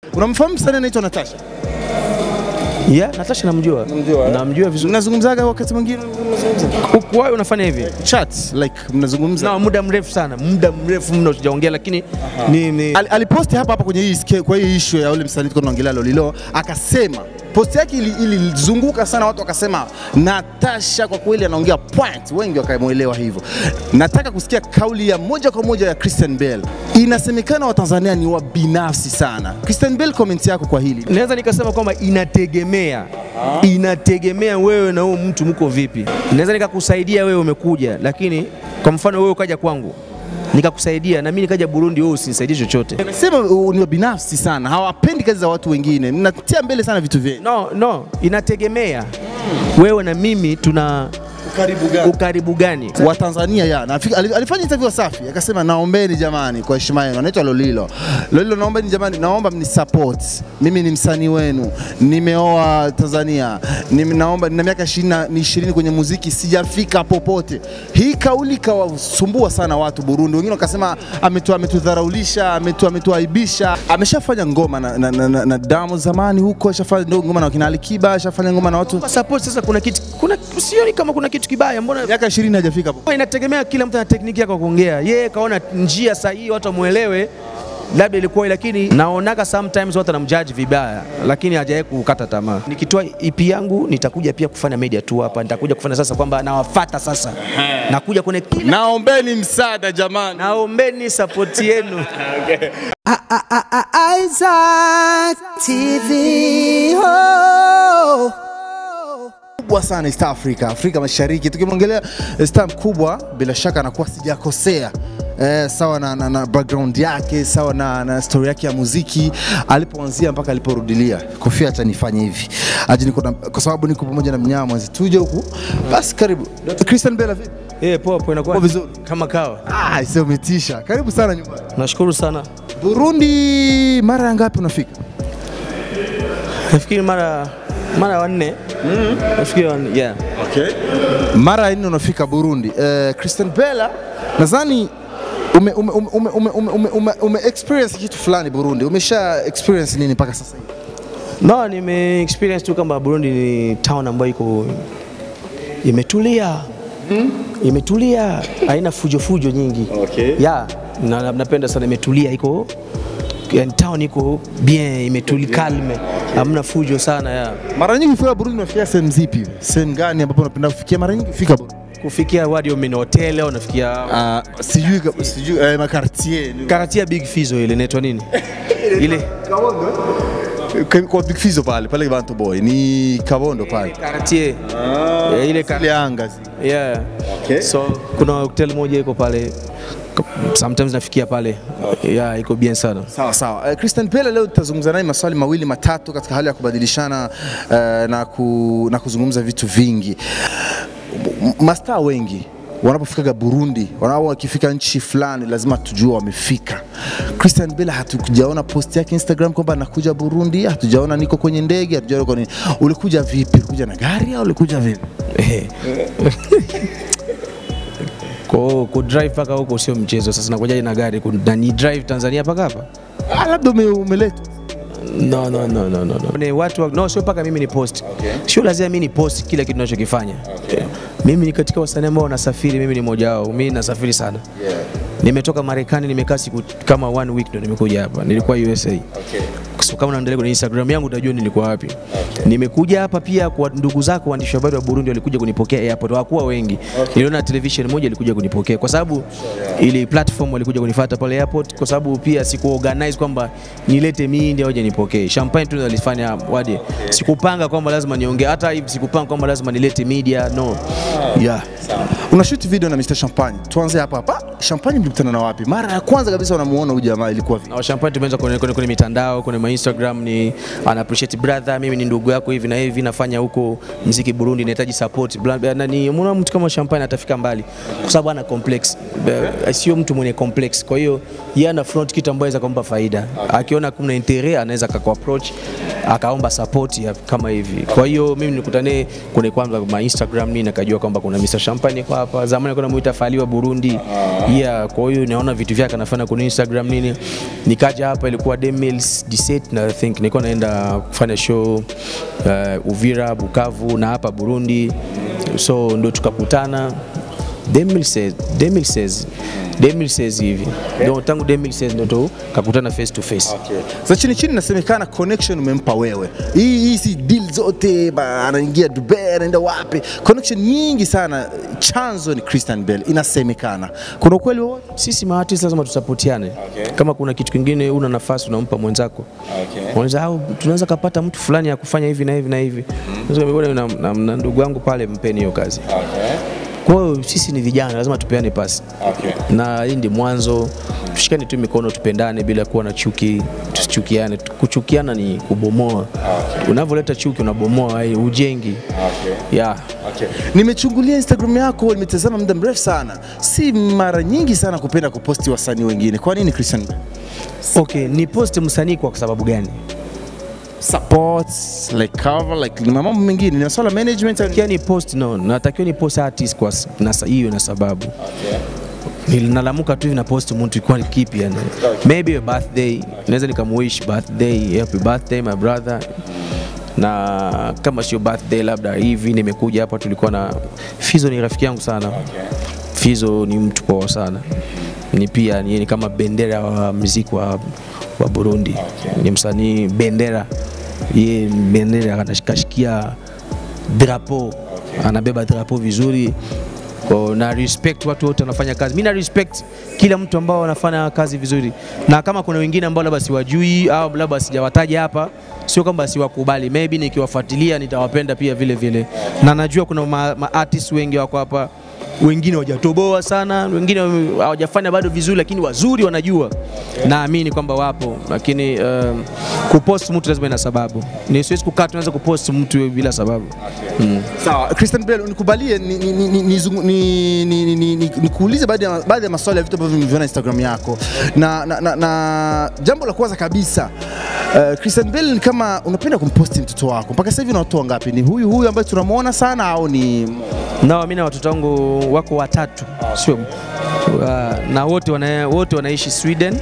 Unamfahamu msanii anaitwa Natasha? Yeah, Natasha namjua. Namjua, eh? Namjua vizuri. Mnazungumzaga wakati mwingine mnazungumza? Kwa hiyo unafanya hivi? Chat like mnazungumza. Na muda mrefu sana, muda mrefu mno tujaongea, lakini ni, ni Al- aliposti hapa hapa kwenye hii ske- kwa hii issue ya ule msanii tulikuwa tunaongelea Lolilo, akasema post yake ili- ilizunguka sana, watu wakasema Natasha kwa kweli anaongea point, wengi wakamuelewa hivyo. Nataka kusikia kauli ya moja kwa moja ya Christian Bale. Inasemekana Watanzania ni wabinafsi sana. Christian Bale, comment yako kwa hili? naweza nikasema kwamba inategemea inategemea wewe na huyo mtu mko vipi. Naweza nikakusaidia wewe umekuja, lakini kwa mfano wewe ukaja kwangu nikakusaidia na mimi nikaja Burundi, wewe usinisaidie chochote. Sema uh, ni wabinafsi sana, hawapendi kazi za watu wengine, mnatia mbele sana vitu vyenu. No, no, inategemea wewe na mimi tuna Ukaribu gani? ukaribu gani. wa Tanzania ya na afika- ali- alifanya interview Wasafi akasema, naombeni jamani, kwa heshima yenu, anaitwa Lolilo. Lolilo, naombeni jamani, naomba mni support, mimi ni msanii wenu, nimeoa Tanzania, nime, naomba nina miaka 20 ni 20 kwenye muziki, sijafika popote. Hii kauli ikawasumbua sana watu Burundi, wengine wakasema ametu ametudharaulisha, ametu ametuaibisha. Ameshafanya ngoma na, na, na, na, na Diamond zamani huko, ashafanya ndo ngoma na wakina Alikiba, ashafanya ngoma na watu Kwa support sasa, kuna kitu kuna sioni kama kuna kitu kibaya, mbona miaka 20 hajafika popote. inategemea kila mtu ana tekniki yake ya kuongea. Yeye kaona njia sahihi watu wamuelewe, labda ilikuwa, lakini naonaga sometimes watu wanamjudge vibaya, lakini hajawahi kukata tamaa. Nikitoa EP yangu nitakuja pia kufanya media tu hapa, nitakuja kufanya sasa kwamba nawafata sasa, nakuja kwenye kila Naombeni msaada jamani. naombeni support yenu. Isaac TV. Oh. kubwa sana East Africa, Afrika Mashariki. Tukimwongelea star mkubwa, bila shaka anakuwa sijakosea. Eh, sawa na, na, na background yake sawa na, na story yake ya muziki alipoanzia mpaka aliporudilia. Kofia acha nifanye hivi aje, niko na, kwa sababu niko pamoja na mnyama mwenzi, tuje huku basi. Karibu Dr. Christian Bella, vipi? Eh, poa poa, inakuwa Poa vizuri. kama kawa. Ah, sio umetisha. Karibu sana nyumbani. Nashukuru sana. Burundi, mara ya ngapi unafika? Nafikiri mara mara wanne. Nafikiri wanne, yeah. Okay. Mara ya nne unafika Burundi. Eh, Christian Bella nadhani ume, ume, ume, ume, ume, ume, ume, ume, ume experience kitu fulani Burundi. Umesha experience nini mpaka sasa hivi? No, nime experience tu kwamba Burundi ni town ambayo iko imetulia imetulia, haina fujo fujo nyingi. Okay. Yeah, na, na- napenda sana imetulia, iko yani town iko bien, imetulia calme, hamna fujo sana ya Mara nyingi ukifika Burundi unafikia sehemu zipi? Sehemu gani ambapo unapenda kufikia mara nyingi kufika Burundi? kufikia wadi mimi hotel au nafikia Ah, sijui ka- sijui eh, makartier. karatia Big Fizo ile inaitwa nini ile Kwa- Kwa Big Fizo pale, pale Bantu Boy. Ni Kabondo pale. karatie Eh, ile kar- Ile anga zi. Yeah. Okay. So kuna hotel moja iko pale sometimes nafikia pale. Yeah, iko bien sana. Sawa sawa. Uh, Christian Pele leo tutazungumza naye maswali mawili matatu katika hali ya kubadilishana uh, na, ku, na kuzungumza vitu vingi. M- Mastaa wengi wanapofikaga Burundi, wanao wakifika nchi fulani lazima tujue wamefika. Christian Bale hatukujaona post yake Instagram kwamba anakuja Burundi, hatujaona niko kwenye ndege, hatujaona kwa nini. Ulikuja vipi? Ulikuja na gari au ulikuja vipi? Eh. Kwa ku drive paka huko sio mchezo. Sasa nakujaje na gari ku- na ni drive Tanzania paka hapa? Ah, labda ume, umeletwa. No, no, no, no, no. no. Ni watu wa, no, sio paka mimi ni post. Okay. Sio lazima mimi ni post kila kitu ninachokifanya. Okay. Mimi ni katika wasanii ambao wanasafiri, mimi ni mmoja wao. Mimi nasafiri sana. Yeah. Nimetoka Marekani, nimekaa siku kama one week ndo nimekuja hapa. Nilikuwa USA. Okay. So kama unaendelea kwenye Instagram yangu utajua nilikuwa wapi. Nimekuja hapa pia kwa ndugu zako waandishi wa habari wa Burundi walikuja kunipokea airport, hawakuwa wengi. Niliona television moja ilikuja kunipokea kwa sababu ili platform walikuja kunifuata pale airport, kwa sababu pia siku organize kwamba nilete mimi ndio waje nipokee. Champagne tu nalifanya waje. Sikupanga kwamba lazima niongee, hata hivi sikupanga kwamba lazima nilete media, no. Yeah. Una shoot video na Mr Champagne. Tuanze hapa hapa. Champagne mlikutana na wapi? Mara ya kwanza kabisa unamuona huyu jamaa ilikuwa vipi? Na Champagne tumeanza kwenye, kwenye, kwenye mitandao kwenye ma Instagram ni ana appreciate brother, mimi ni ndugu yako hivi na hivi, nafanya huko mziki Burundi, nahitaji support bla- bla- na ni mwana mtu kama Champagne atafika mbali kwa sababu ana complex, Be- sio mtu mwenye complex. Kwa hiyo yeye ana front kitu ambayo inaweza kumpa faida, akiona kuna interest anaweza akaku approach akaomba support ya kama hivi. Kwa hiyo mimi nilikutane kwenye kwanza ma Instagram nini, nakajua kwamba kuna Mr Champagne kwa hapa, zamani alikuwa anamuita Faliwa Burundi, yeah. Kwa hiyo naona vitu vyake anafanya kwenye Instagram nini, nikaja hapa ilikuwa 2017 na I think nilikuwa naenda kufanya show uh, Uvira, Bukavu na hapa Burundi, so ndo tukakutana 2016 2016 2016 hivi ndio tangu 2016 ndo tukakutana face to face. Za chini chini inasemekana connection umempa wewe. Hii hii si deal zote ba, anaingia Dubai anaenda wapi? Connection nyingi sana. Chanzo ni Christian Bale inasemekana. Kuna ukweli wowote? Sisi maartist lazima tusapotiane. Kama kuna kitu kingine una nafasi unampa mwenzako. Unaweza au tunaweza kapata mtu fulani ya kufanya hivi na hivi na hivi. Unaweza na, na, na ndugu yangu pale mpeni hiyo kazi. Kwa hiyo sisi ni vijana, lazima tupeane pasi na hii ndi mwanzo. Tushikane tu mikono, tupendane bila kuwa na chuki, tusichukiane. Kuchukiana ni kubomoa. Unavyoleta chuki unabomoa, hai- hujengi. Yeah. Nimechungulia Instagram yako, nimetazama muda mrefu sana. Si mara nyingi sana kupenda kuposti wasanii wengine. Kwa nini Christian Bale? Okay, ni post msanii kwa sababu gani? Support, like cover, like ni mambo mengine, ni masuala ya management. au- Natakiwa ni post no, natakiwa ni post artist kwa s- na sa- hiyo na sababu nilalamuka tu hivi na post mtu kwa kipi yani. Maybe a birthday, naweza nikamwish birthday, happy birthday my brother. Na kama sio birthday labda hivi nimekuja hapa tulikuwa na Fizo ni rafiki yangu sana. Fizo ni mtu poa sana. Ni pia ni, ni kama bendera wa muziki wa, wa Burundi. Ni msanii bendera. Yeye bendera anashikashikia drapo anabeba drapo vizuri Kwa na respect watu wote wanafanya kazi. Mimi na respect kila mtu ambao wanafanya kazi vizuri, na kama kuna wengine ambao labda siwajui au labda sijawataja hapa, sio kwamba siwakubali, maybe nikiwafuatilia nitawapenda pia vile vile, na najua kuna ma, ma artists wengi wako hapa wengine hawajatoboa sana, wengine wame- hawajafanya bado vizuri, lakini wazuri wanajua. Naamini kwamba wapo, lakini um, kupost mtu lazima ina sababu. Ni siwezi kukaa tunaweza kupost mtu bila sababu. Mm. Sawa, Christian Bale, unikubalie ni- ni- ni- ni- nizungu- ni- ni- ni- ni- ni- nikuulize baadhi ya baadhi ya maswali ya vitu ambavyo nimeviona Instagram yako, na, na, na, na jambo la kwanza kabisa uh, Christian Bale ni kama unapenda kumposti mtoto wako. Mpaka sasa hivi una watoto wangapi? Ni huyu huyu ambaye tunamwona sana au ni Na mimi na watoto wangu wako watatu, sio uh, na wote wana, wote wanaishi Sweden.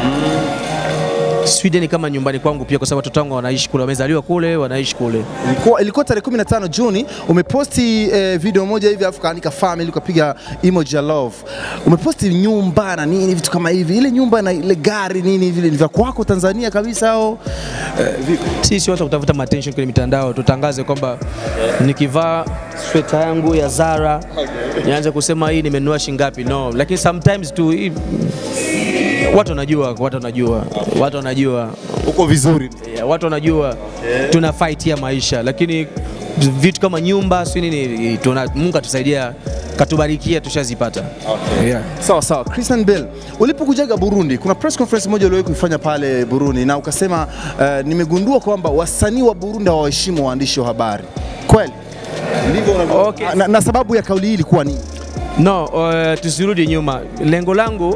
Sweden kama nyumbani kwangu pia, kwa sababu watoto wangu wanaishi kule, wamezaliwa kule, wanaishi kule. ilikuwa, ilikuwa tarehe 15 Juni umeposti eh, video moja hivi afu kaandika family ukapiga emoji ya love. Umeposti nyumba na nini vitu kama hivi, ile nyumba na ile gari nini vile ni vya kwako Tanzania kabisa au Sisi watu wa kutafuta attention kwenye mitandao, tutangaze kwamba nikivaa sweta yangu ya Zara nianze kusema hii nimenunua shingapi? No, lakini sometimes tu hii, watu wanajua, watu wanajua, watu wanajua uko vizuri? Yeah, watu wanajua tuna fight ya maisha, lakini vitu kama nyumba si nini, tuna, Mungu atusaidia katubarikia, tushazipata. Yeah. Sawa sawa, Christian Bale, ulipokujaga Burundi, kuna press conference moja uliwahi kuifanya pale Burundi na ukasema uh, nimegundua kwamba wasanii wa Burundi hawaheshimu waandishi wa habari. Kweli? Ndivyo unavyo. Okay. Na, na sababu ya kauli hii ilikuwa nini? No, uh, tusirudi nyuma. Lengo langu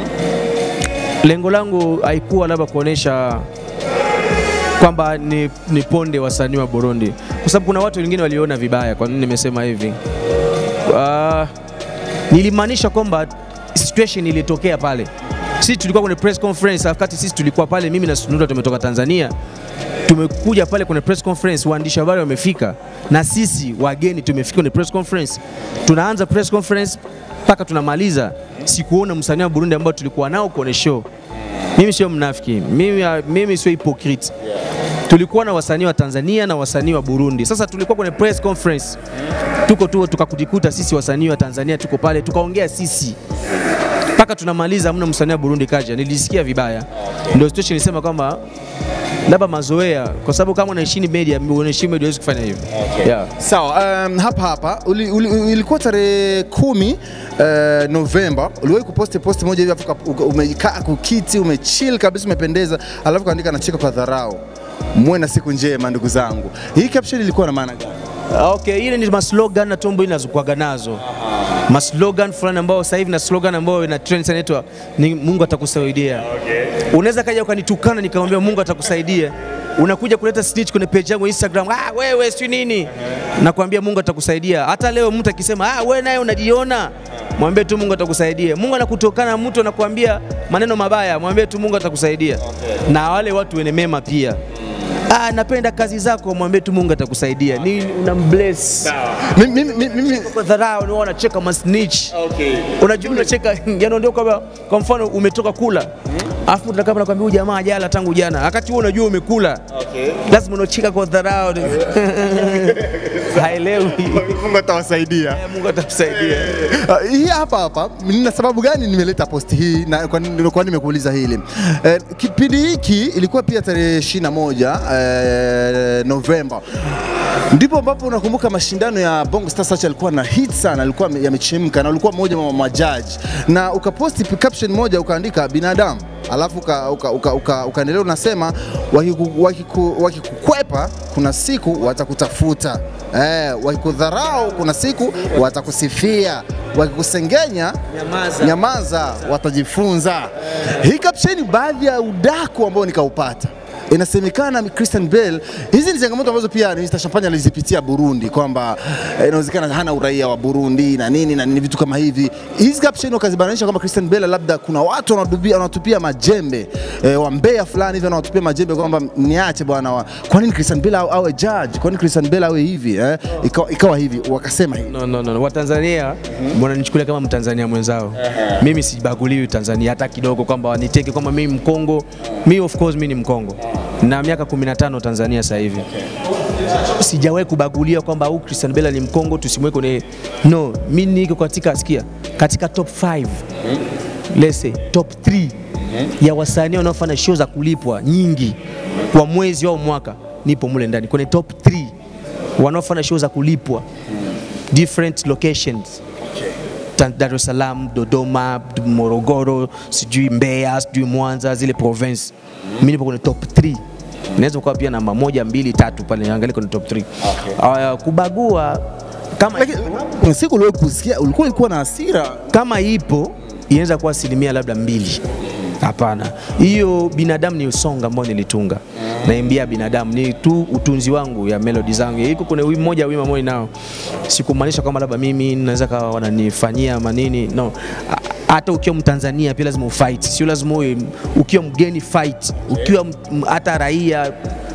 lengo langu haikuwa labda kuonesha kwamba ni, ni ponde wasanii wa Burundi, kwa sababu kuna watu wengine waliona vibaya. Kwa nini nimesema hivi? Uh, nilimaanisha kwamba situation ilitokea pale. Sisi tulikuwa kwenye press conference, wakati sisi tulikuwa pale, mimi na Sunura tumetoka Tanzania tumekuja pale kwenye press conference, waandishi wa habari wamefika na sisi wageni tumefika kwenye press conference. Tunaanza press conference mpaka tunamaliza, sikuona msanii wa Burundi ambao tulikuwa nao kwenye show. Mimi sio mnafiki, mimi, mimi sio hypocrite. Tulikuwa na wasanii wa Tanzania na wasanii wa Burundi. Sasa tulikuwa kwenye press conference, tuko tu tukakujikuta sisi wasanii wa Tanzania tuko pale, tukaongea sisi mpaka tunamaliza, hamna msanii wa Burundi kaja. Nilisikia vibaya, ndio situation nilisema kwamba labda mazoea, kwa sababu kama unaheshimu media, unaheshimu media huwezi kufanya hivyo. Yeah. Sawa, um, hapa hapa uli, uli, ilikuwa tarehe kumi uh, Novemba uliwahi kuposti posti moja hivi afu uka- umekaa kukiti umechill kabisa umependeza, alafu kaandika nacheka kwa dharau, muwe na siku njema ndugu zangu. Hii caption ilikuwa na maana gani? Okay, ile ni maslogan na tumbo inazokuaga nazo maslogan fulani ambao sasa hivi na slogan ambayo ina trend sana inaitwa ni Mungu atakusaidia. Unaweza kaja ukanitukana nikamwambia Mungu atakusaidia, unakuja kuleta snitch kwenye page yangu Instagram, ah, wewe si nini? Nakwambia Mungu atakusaidia. Hata leo mtu akisema ah, wewe naye unajiona, mwambie tu Mungu atakusaidia. Mungu anakutokana mtu anakuambia maneno mabaya, mwambie tu Mungu atakusaidia. Na wale watu wenye mema pia Ah, napenda kazi zako, mwambie tu Mungu atakusaidia. Ni unambless. Mimi, mimi, mimi, Kwa dharau ni wanacheka masnitch. Unajua unacheka yani ndio kama kwa mfano umetoka kula. Alafu mtu kama nakwambia huyu jamaa jala tangu jana. Wakati wewe unajua umekula. Lazima unacheka kwa dharau. Haelewi. Mungu atawasaidia. Eh, Mungu atakusaidia. Uh, hii hapa hapa nina sababu gani nimeleta post hii na kwa nini kwa nini nimekuuliza hili eh, kipindi hiki ilikuwa pia tarehe 21 eh, Novemba ndipo ambapo unakumbuka mashindano ya Bongo Star Search alikuwa na hit sana, alikuwa yamechemka na ulikuwa mmoja wa majaji, na ukaposti caption moja ukaandika binadamu alafu ukaendelea uka, uka, uka, ukaendelea unasema wakiku- wakiku- wakikukwepa kuna siku watakutafuta eh, wakikudharau kuna siku watakusifia wakikusengenya Nyamaza. nyamaza watajifunza. Hii kapsheni baadhi ya udaku ambao nikaupata inasemekana Christian Bale, hizi ni changamoto ambazo pia Mr. Champagne alizipitia Burundi, kwamba eh, inawezekana hana uraia wa Burundi na nini na nini, vitu kama hivi. Hizi caption wakazibananisha kwamba Christian Bale labda kuna watu wanatupia, wanatupia majembe eh, wa Mbeya fulani hivi wanatupia majembe kwamba niache bwana, wa- kwa nini Christian Bale awe, awe judge? Kwa nini Christian Bale awe hivi eh? Ikawa, ikawa hivi, wakasema hivi No, no, no. Watanzania wananichukulia kama Mtanzania mwenzao. Mimi sibaguliwi Tanzania hata kidogo, kwamba waniteke kwamba mimi Mkongo. Mi of course mimi ni Mkongo na miaka 15 Tanzania sasa hivi. Sijawahi kubagulia kwamba huyu Christian Bella ni Mkongo tusimweke kwenye no, mimi niko katika sikia, katika top 5 let's say top 3 ya wasanii wanaofanya show za kulipwa nyingi kwa mwezi au mwaka, nipo mule ndani kwenye top 3 wanaofanya show za kulipwa different locations Ta- Dar es Salaam, Dodoma, Morogoro, sijui Mbeya, sijui Mwanza, zile province. Mimi nipo kwenye top 3. Naweza kuwa pia namba moja, mbili, tatu pale niangalie kwenye top 3. Uh, kubagua kama lakini kuna siku uliwahi kusikia ulikuwa ulikuwa na hasira kama ipo inaweza kuwa asilimia labda mbili. Hapana, hiyo binadamu ni usonga ambao nilitunga, naimbia binadamu, ni tu utunzi wangu ya melodi zangu. Iko kuna wimbo moja wimbo moja nao, sikumaanisha kwamba labda mimi naweza kawa wananifanyia manini, no. Ha- Hata ukiwa Mtanzania pia lazima ufight, sio lazima uwe ukiwa mgeni fight, ukiwa m- m- hata raia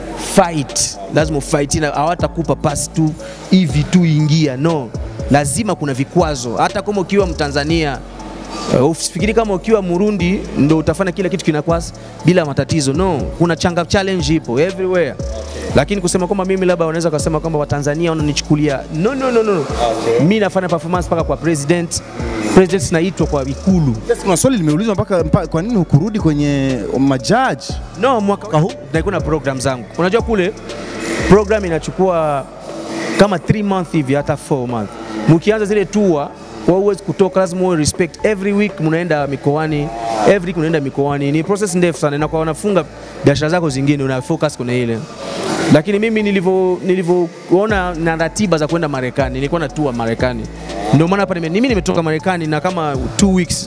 fight, lazima ufight, na hawatakupa pasi tu hivi tu ingia, no, lazima kuna vikwazo. Hata kama ukiwa Mtanzania Uh, usifikiri kama ukiwa Murundi ndo utafanya kila kitu kinakuwa bila matatizo. No, kuna changa challenge ipo everywhere. Lakini kusema kwamba mimi labda wanaweza kusema kwamba Watanzania wananichukulia no, no, no, no. Mimi nafanya performance mpaka kwa president. President naitwa kwa ikulu. Yes, kuna swali limeulizwa mpaka, mpaka kwa nini hukurudi kwenye majaji No, mwaka huu nilikuwa na program zangu. Unajua kule program inachukua kama 3 month hivi hata 4 month. Mkianza zile tour kwa huwezi kutoka, lazima uwe respect. Every week mnaenda mikoani, every week unaenda mikoani. Ni process ndefu sana, na kwa wanafunga biashara zako zingine, una focus kwenye ile. Lakini mimi nilivyo nilivyoona na ratiba za kwenda Marekani, nilikuwa na tour Marekani, ndio maana hapa nime- mimi nimetoka Marekani na kama 2 weeks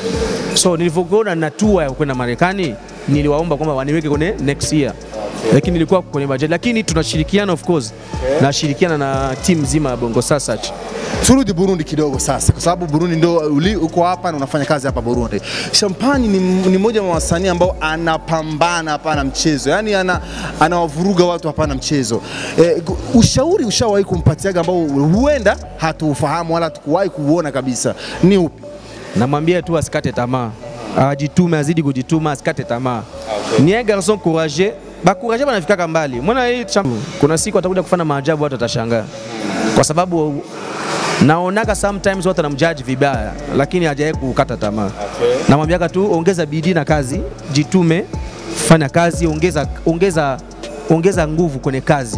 So nilivyoona na tour ya kwenda Marekani, niliwaomba kwamba waniweke kwenye next year, lakini nilikuwa kwenye budget, lakini tunashirikiana of course, nashirikiana na timu nzima ya Bongo Star Search. turudi Burundi kidogo sasa, kwa sababu Burundi ndo uli, uko hapa na unafanya kazi hapa Burundi. Champagne ni, ni mmoja wa wasanii ambao anapambana hapana mchezo, yani ana, anawavuruga watu hapana mchezo. E, ushauri ushawahi kumpatiaga ambao huenda hatuufahamu wala hatukuwahi kuuona kabisa ni upi? Namwambia tu asikate tamaa, ajitume, azidi kujituma, asikate tamaa. Ni un garçon courageux, ba courageux banafikaka mbali. Mbona hii champ- kuna siku atakuja kufanya maajabu, watu watashangaa, kwa sababu naonaga sometimes watu wanamjudge vibaya, lakini hajawahi kukata tamaa. Namwambiaga tu ongeza bidii na kazi, jitume, fanya kazi, ongeza, ongeza, ongeza nguvu kwenye kazi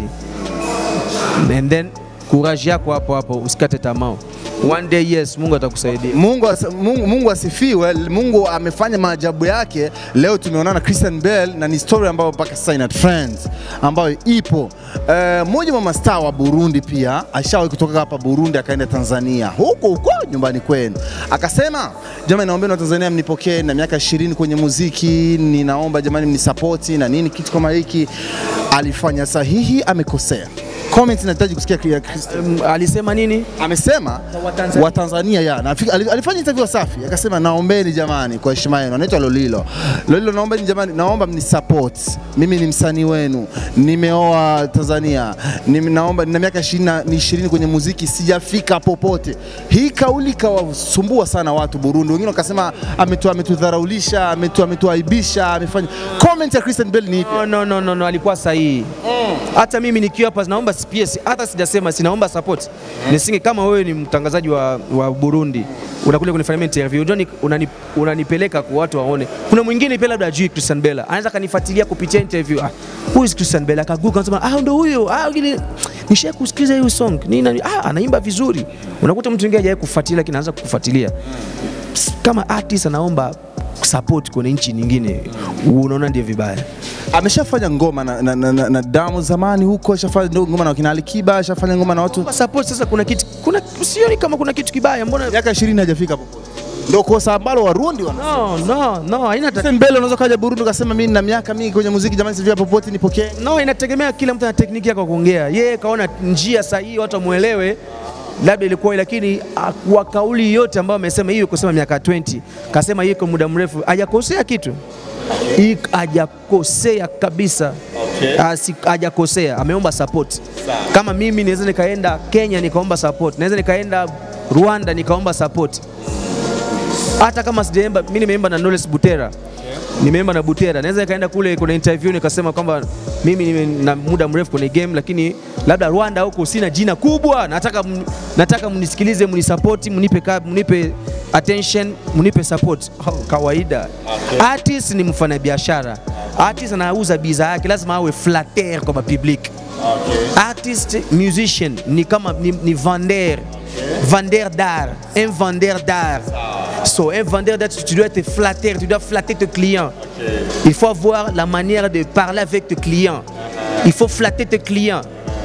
and then courage yako hapo hapo, usikate tamaa. One day yes, Mungu atakusaidia. Mungu, as- Mungu, Mungu asifiwe. Mungu amefanya maajabu yake. Leo tumeonana Christian Bale na ni story ambayo mpaka sasa ina trends ambayo ipo. Eh, mmoja wa mastaa wa Burundi pia ashawahi kutoka hapa Burundi akaenda Tanzania huko huko nyumbani kwenu, akasema jamani, naombeni wa Tanzania mnipokee na miaka 20 kwenye muziki, ninaomba jamani mnisapoti na nini kitu kama hiki. alifanya sahihi, amekosea? Comment inahitaji kusikia ya Christian. Um, alisema nini? Amesema Watanzania. Watanzania ya na afika- ali- alifanya interview Wasafi akasema, naombeni jamani, kwa heshima yenu, anaitwa Lolilo. Lolilo, naombeni jamani, naomba mni support. Mimi ni msanii wenu, nimeoa Tanzania, Nime, naomba nina miaka 20 ni 20 kwenye muziki, sijafika popote. Hii kauli kawasumbua sana watu Burundi, wengine wakasema ametu ametudharaulisha, ametu ametuaibisha, amefanya. Comment ya Christian Bell ni ipi? No, no, no, no, no, alikuwa sahihi. Hata mimi nikiwa hapa naomba pia, si- hata sijasema sinaomba support. Nisinge kama wewe ni mtangazaji wa, wa Burundi unakuja kunifanyia interview unani, unani, unanipeleka kwa watu waone. Kuna mwingine pia labda ajui Christian Bella anaweza kanifuatilia kupitia interview. Ah, who is Christian Bella? Akaguka anasema ah, ndo huyo ah, ile nisha kusikiza hiyo song nini nani, ah, anaimba vizuri. Unakuta mtu mwingine hajawahi kufuatilia lakini anaanza kufuatilia kama artist anaomba support kwenye nchi nyingine, unaona ndio vibaya. Ameshafanya ngoma na, na, na, na, na Damu zamani huko, ashafanya ndo ngoma na wakina Alikiba, ashafanya ngoma na watu Kwa support sasa kuna kitu kuna sioni kama kuna kitu kibaya mbona miaka 20 hajafika popote. Ndio kosa ambalo Warundi wana no no no haina tatizo. Sasa mbele unaweza kaja Burundi ukasema mimi nina miaka mingi kwenye muziki jamani, sivyo popote nipokee. No, inategemea kila mtu ana tekniki yake ya kuongea. Yeye kaona njia sahihi watu wamuelewe, labda ilikuwa lakini ah, kwa kauli yote ambayo amesema hiyo kusema miaka 20 kasema hiyo kwa muda mrefu hajakosea kitu Hii hajakosea kabisa Asi- hajakosea ameomba support kama mimi naweza nikaenda Kenya nikaomba support naweza nikaenda Rwanda nikaomba support hata kama sijaimba mimi nimeimba na Knowless Butera nimeimba na Butera, naweza nikaenda kule kuna interview nikasema kwamba mimi nime na muda mrefu kwenye game, lakini labda Rwanda huko sina jina kubwa, nataka m- nataka mnisikilize, mnisapoti, mnipe ka- mnipe attention, mnipe support. Oh, kawaida. Artist ni mfanyabiashara. Artist anauza bidhaa yake, lazima awe flatteur kwa public. Artist, musician ni kama ni, ni vendeur. Vendeur d'art, un vendeur d'art. So, un vendeur d'art, tu dois être flatteur, tu dois flatter tes clients. Il faut avoir la manière de parler avec tes clients. Il faut flatter tes clients.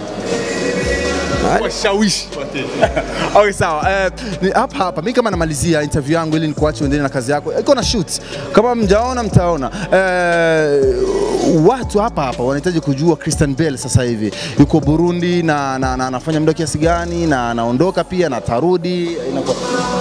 Washawishi. Okay, sawa. Eh, ni hapa hapa mimi kama namalizia interview yangu ili nikuache uendelee na kazi yako. Iko na shoot. Kama mjaona mtaona. Eh, watu hapa hapa wanahitaji kujua Christian Bell sasa hivi yuko Burundi na na- na anafanya muda kiasi gani na anaondoka pia na tarudi inakuwa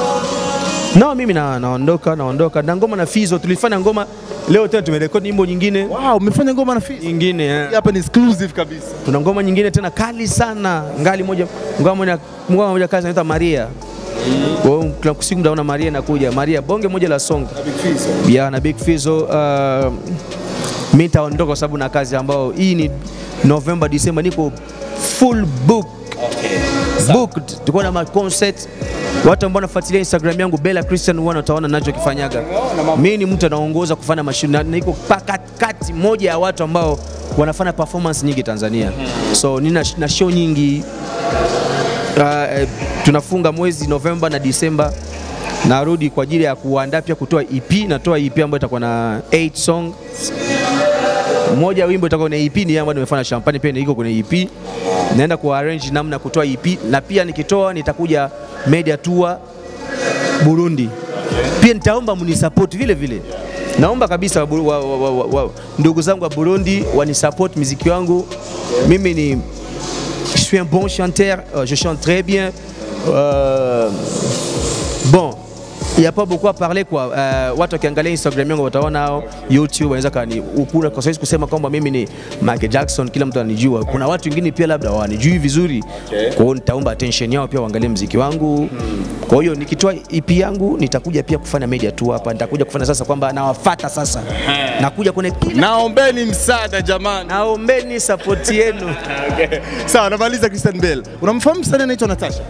No, mimi na, naondoka naondoka na ngoma na Fizo tulifanya ngoma leo tena tumerekodi nyimbo nyingine Wow, umefanya ngoma na Fizz. nyingine eh. Hii Hapa ni exclusive kabisa. Tuna ngoma nyingine tena kali sana, ngali moja ngoma moja ngoma moja kazi inaitwa Maria. Kwa hiyo kila siku mtaona Maria inakuja. Maria bonge moja la song. Ya na Big Fizzo uh, mimi nitaondoka kwa sababu na kazi ambayo hii ni November December niko full book. Booked. Tuko na ma concert Watu ambao wanafuatilia Instagram yangu Bella Christian huwa wataona nachokifanyaga. Mimi ni mtu anaongoza kufanya mashindano na niko pa- kati moja ya watu ambao wanafanya performance nyingi Tanzania. So nina na show nyingi uh, eh, tunafunga mwezi Novemba na Disemba narudi kwa ajili ya kuandaa pia kutoa EP. Natoa EP ambayo itakuwa na 8 song. Moja wimbo itakuwa kwenye EP ni ambayo nimefanya Champagne pia iko kwenye EP. Naenda ku arrange namna ya kutoa EP na pia nikitoa nitakuja media tour Burundi. Pia nitaomba mnisupport vile vile. Naomba kabisa wa, wa, wa, wa, wa, ndugu zangu wa Burundi wanisupport muziki wangu. Mimi ni je suis un bon chanteur, euh, je chante très bien. Euh, bon, il n'y a pas beaucoup à parler quoi. Uh, watu wakiangalia Instagram yangu wataona hao YouTube wanaweza kani ukuna kwa sababu kusema kwamba mimi ni Michael Jackson, kila mtu anijua. Kuna watu wengine pia labda wanijui vizuri. Kwa hiyo nitaomba attention yao pia waangalie mziki wangu. Kwa hiyo nikitoa EP yangu nitakuja pia kufanya media tour hapa. Nitakuja kufanya sasa kwamba nawafuata sasa. Nakuja kwenye kila Naombeni msaada jamani. naombeni support yenu. Sawa, namaliza Christian Bell. Unamfahamu msanii anaitwa Natasha?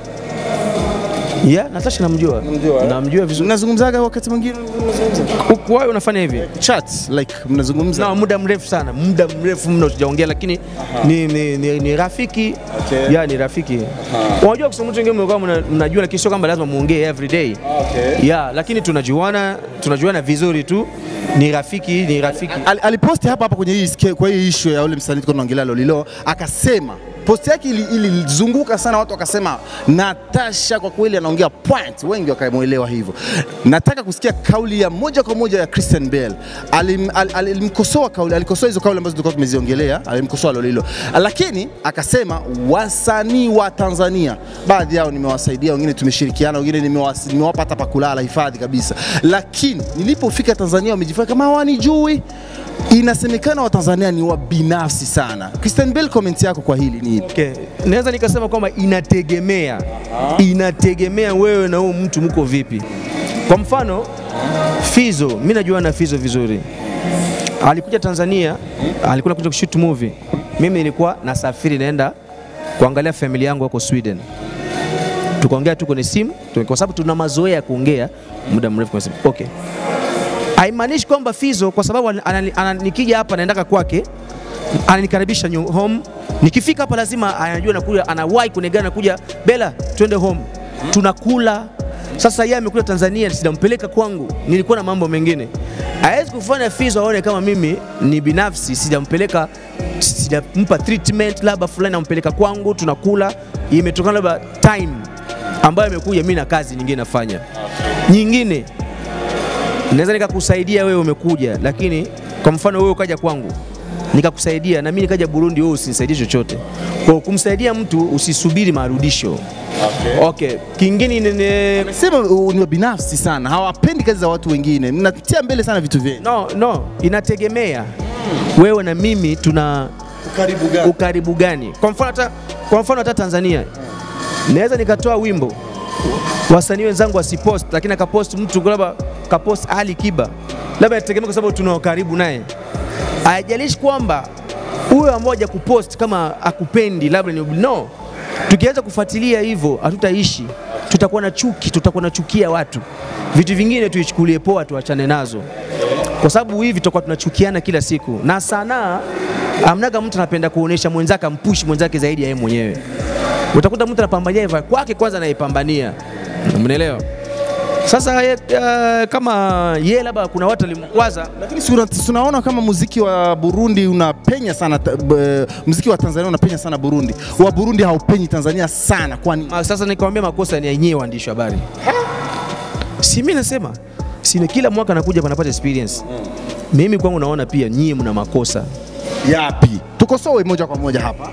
Yeah, Natasha namjua. Namjua vizuri. Mnazungumzaga wakati mwingine Huku wewe unafanya hivi? chat like mnazungumza Na muda mrefu sana, muda mrefu mno tujaongea, lakini ni, ni, ni, ni rafiki Okay. ya ni rafiki. Unajua kusema mtu wengine mlikuwa mna- mnajua, lakini sio kwamba lazima muongee every day Okay. ya, lakini tunajuana tunajuana vizuri tu, ni rafiki ni rafiki. Al- aliposti hapa hapa kwenye hii ske- kwa hii issue ya ule msanii tulikuwa tunaongelea Lolilo, akasema Post yake ili- ilizunguka sana, watu wakasema Natasha kwa kweli anaongea point, wengi wakamwelewa hivyo. Nataka kusikia kauli ya moja kwa moja ya Christian Bale. Alim, al, al, alimkosoa kauli, alikosoa hizo kauli ambazo tulikuwa tumeziongelea, alimkosoa Lolilo, lakini akasema wasanii wa Tanzania baadhi yao nimewasaidia, wengine tumeshirikiana, wengine nimewas- nimewapa hata pa kulala hifadhi kabisa, lakini nilipofika Tanzania wamejifanya kama hawanijui. Inasemekana Watanzania ni wabinafsi sana. Christian Bale, comment yako kwa hili ni ipi? Okay. Naweza nikasema kwamba inategemea, inategemea wewe na huyu mtu mko vipi. Kwa mfano Fizo, mimi najua na Fizo vizuri, alikuja Tanzania, alikuwa kuja kushoot movie. Mimi nilikuwa nasafiri naenda kuangalia familia yangu wako Sweden, tukaongea tu kwenye simu tu- kwa sababu tuna mazoea ya kuongea muda mrefu kwenye simu. Okay. Haimaanishi kwamba Fizo kwa sababu ana- ana- ana- nikija hapa naendaka kwake ananikaribisha nyu- home. Nikifika hapa lazima anajua nakuja, anawahi kunigana nakuja, Bella, twende home, tunakula. Sasa yeye amekuja Tanzania, sijampeleka kwangu, nilikuwa na mambo mengine. Hawezi kufanya Fizo aone kama mimi ni binafsi, sijampeleka, sijampa treatment labda fulani, nampeleka kwangu, tunakula. Imetokana labda time ambayo imekuja, mimi na kazi nyingine nafanya nyingine naweza nikakusaidia wewe umekuja, lakini kwa mfano wewe ukaja kwangu nikakusaidia na mimi nikaja Burundi, wewe usinisaidie chochote. Kwa kumsaidia mtu usisubiri marudisho. Okay. Okay. Kingine ni- ni Sema uh, ni wabinafsi sana, hawapendi kazi za watu wengine, mnatia mbele sana vitu vyenu. no, no, inategemea wewe na mimi tuna Karibu gani? ukaribu gani. Kwa mfano hata kwa mfano hata Tanzania naweza nikatoa wimbo wasanii wenzangu wasipost, lakini akapost mtu labda kapost Ali Kiba, labda inategemea kwa sababu tuna ukaribu naye. Haijalishi kwamba huyo ammoja kupost kama akupendi labda ni no. Tukianza kufuatilia hivyo hatutaishi, tutakuwa na chuki, tutakuwa na chukia watu. Vitu vingine tuichukulie poa, tuachane nazo kwa sababu hivi tutakuwa tunachukiana kila siku, na sanaa amnaga mtu anapenda kuonesha mwenzake ampushi mwenzake zaidi ya yeye mwenyewe. Utakuta mtu anapambania hivyo kwake kwanza anaipambania, mnaelewa? Sasa ye, uh, kama ye labda kuna watu walimkwaza Lakini si una- si unaona kama muziki wa Burundi unapenya sana, ta- b- muziki wa Tanzania unapenya sana Burundi, wa Burundi haupenyi Tanzania sana, kwani Ma- Sasa nikwambia makosa ni yenyewe waandishi wa habari. Si mimi nasema, si ni kila mwaka nakuja panapata experience. Mimi kwangu naona pia nyie mna makosa, yapi? Tukosoe moja kwa moja hapa.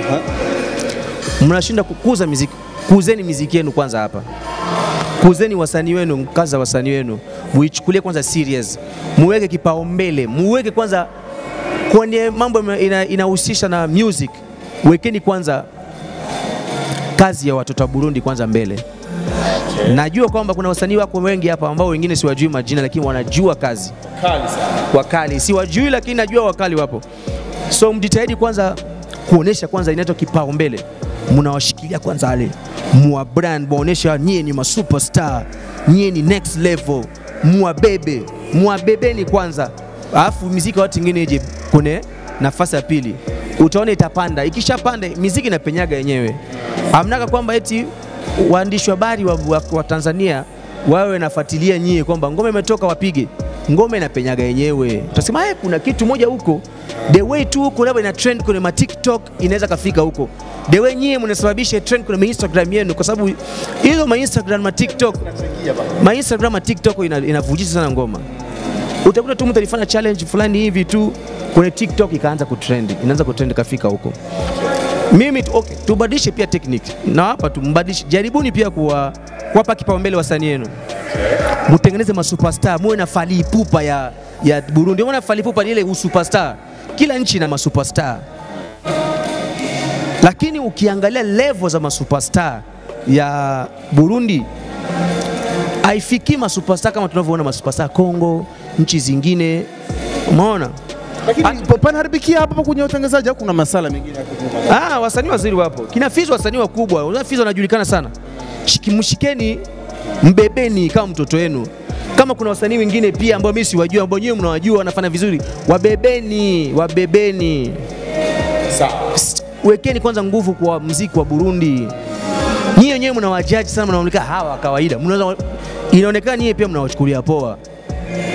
mnashinda kukuza miziki. Kuzeni miziki yenu kwanza hapa, kuzeni wasanii wenu, kazi za wasanii wenu muichukulie kwanza serious, muweke kipaumbele, muweke kwanza kwenye mambo ina- inahusisha na music, wekeni kwanza kazi ya watoto wa Burundi kwanza mbele. Najua kwamba kuna wasanii wako wengi hapa ambao wengine siwajui majina, lakini wanajua kazi wakali, siwajui lakini najua wakali wapo. So mjitahidi kwanza kuonesha kwanza inaitwa kipaumbele, mnawashikilia kwanza wale mwa brand, muonesha nyie ni masuperstar, nyie ni next level, muwabebe, muwabebeni kwanza, alafu miziki ya watu wengine ije kwenye nafasi ya pili, utaona itapanda. Ikishapanda miziki inapenyaga yenyewe, amnaka kwamba eti waandishi wa habari wa, wa, wa Tanzania wawe nafuatilia nyie kwamba ngoma imetoka wapige ngoma inapenyaga yenyewe. Utasema "Eh, kuna kitu moja huko, the way tu huko labda ina trend kwenye ma TikTok inaweza kafika huko, the way nyie mnasababisha trend kwenye ma Instagram yenu, kwa sababu hizo ma Instagram ma TikTok ma Instagram ma TikTok ina- inavujisha sana ngoma. Utakuta tu mtu alifanya challenge fulani hivi tu kwenye TikTok ikaanza kutrend, inaanza kutrend kafika huko. Mimi tu, okay, tubadilishe pia technique na hapa tumbadilishe, jaribuni pia kuwa kuwapa kipaumbele wasanii wenu mtengeneze masuperstar, muwe na Fally Ipupa ya, ya Burundi. Umeona Fally Ipupa ni ile usuperstar, kila nchi ina masuperstar, lakini ukiangalia level za masuperstar ya Burundi haifikii masuperstar kama tunavyoona masuperstar Kongo, nchi zingine, umeona? Lakini panaharibikia hapa kwenye utangazaji au kuna masala mengine ya kujua? Ah, wasanii wazuri wapo. Kina Fizo wasanii wakubwa. Unajua Fizo anajulikana sana. Shiki- Mshikeni, mbebeni kama mtoto wenu. Kama kuna wasanii wengine pia ambao mimi siwajua, ambao nyewe mnawajua wanafanya vizuri, wabebeni, wabebeni. S- Wekeni kwanza nguvu kwa mziki wa Burundi. Nyie wenyewe mnawajaji sana, mnaonekana hawa kawaida. Mnaweza inaonekana nyie pia mnawachukulia poa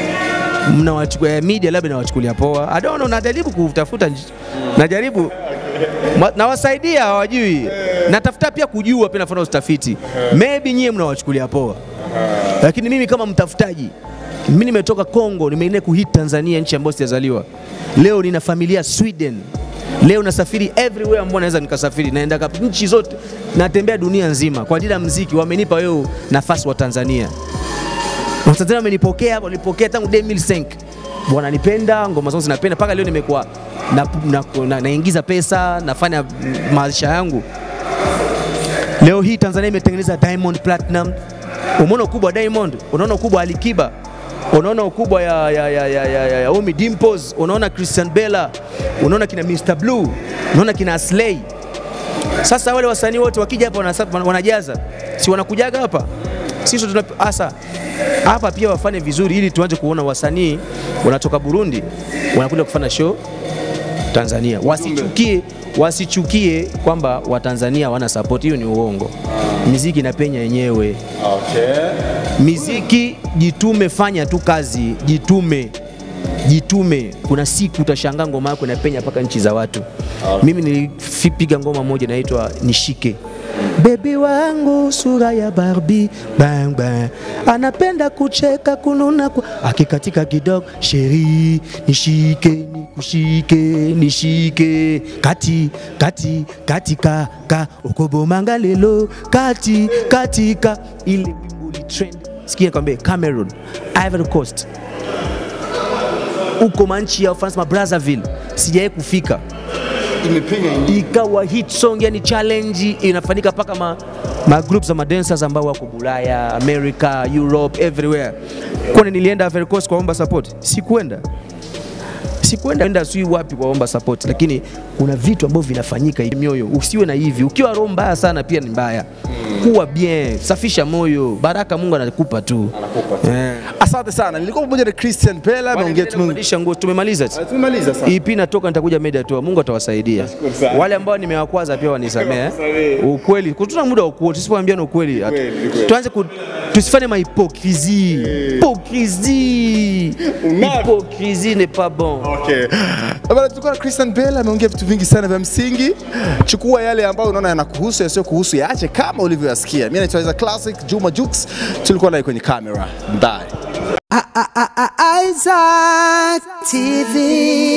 mnawachukulia media labda nawachukulia poa. I don't know, najaribu kutafuta nj- najaribu Ma- nawasaidia hawajui, natafuta pia kujua, pia nafanya utafiti. Maybe nyie mnawachukulia poa, lakini mimi kama mtafutaji, mimi nimetoka Kongo, nimeenda kuhit Tanzania, nchi ambayo sijazaliwa. Leo nina familia Sweden, leo nasafiri everywhere ambao naweza nikasafiri, naenda kap- nchi zote, natembea dunia nzima kwa ajili ya mziki. Wamenipa wewe nafasi wa Tanzania Watanzania wamenipokea, walipokea tangu 2005 wananipenda, ngoma zangu zinapenda mpaka leo nimekuwa na, na, na, naingiza pesa, nafanya mm, maisha yangu. Leo hii Tanzania imetengeneza Diamond Platinum. Umeona ukubwa wa Diamond, unaona ukubwa wa Alikiba, unaona ukubwa ya, ya, ya, ya, ya, ya, ya Omi Dimples, unaona Christian Bella, unaona kina Mr Blue, unaona kina Slay. Sasa wale wasanii wote wakija hapa wanasa- wana- wanajaza, si wanakujaga hapa sisi tuna hasa hapa pia wafanye vizuri, ili tuanze kuona wasanii wanatoka Burundi wanakuja kufanya show Tanzania. Wasichukie, wasichukie kwamba Watanzania wana support, hiyo ni uongo. Miziki inapenya yenyewe. Miziki jitume, fanya tu kazi, jitume jitume. Kuna siku utashangaa ngoma yako inapenya mpaka nchi za watu. Mimi nilipiga ngoma moja inaitwa Nishike. Bebi wangu sura ya Barbie bang bang, anapenda kucheka kununa ku... akikatika kidogo, sheri nishike nikushike nishike kati kati katika ka okobomanga lelo kati katika ile wimbo li trend. Sikia kwambie Cameroon, Ivory Coast, huko manchi ya Ufaransa ma Brazzaville, sijawahi kufika ikawa hit song, yani challenge inafanyika mpaka ma, ma groups za madancers ambao wako Bulaya, America, Europe, everywhere. Kwani nilienda Ivory Coast kuwaomba support? Sikuenda sikuenda enda sijui wapi kuwaomba support, lakini kuna vitu ambavyo vinafanyika hivi mioyo. Usiwe na hivi, ukiwa roho mbaya sana pia ni mbaya. Kuwa bien, safisha moyo, baraka Mungu anakupa tu. Eh. Asante sana. Nilikuwa pamoja na Christian Bella, ameongea tu Tumebadilisha nguo, tumemaliza. Tumemaliza sasa. EP natoka nitakuja media tour. Mungu atawasaidia. sana. Wale ambao nimewakwaza pia wanisamehe. Ukweli, tuna muda wa ukweli, tusipoambiana ukweli. hatu- Kweli, kweli. Tuanze ku tusifanye mahipokrisi. Hypocrisie. Hypocrisie n'est pas bon. Okay. Bana, tulikuwa na Christian Bella ameongea vitu vingi sana vya msingi. Chukua yale ambayo unaona yanakuhusu, yasiyo kuhusu yaache kama ulivyoyasikia. Mimi naitwa Isaac Classic Juma Jux, tulikuwa naye kwenye kamera. Bye. Isaac TV.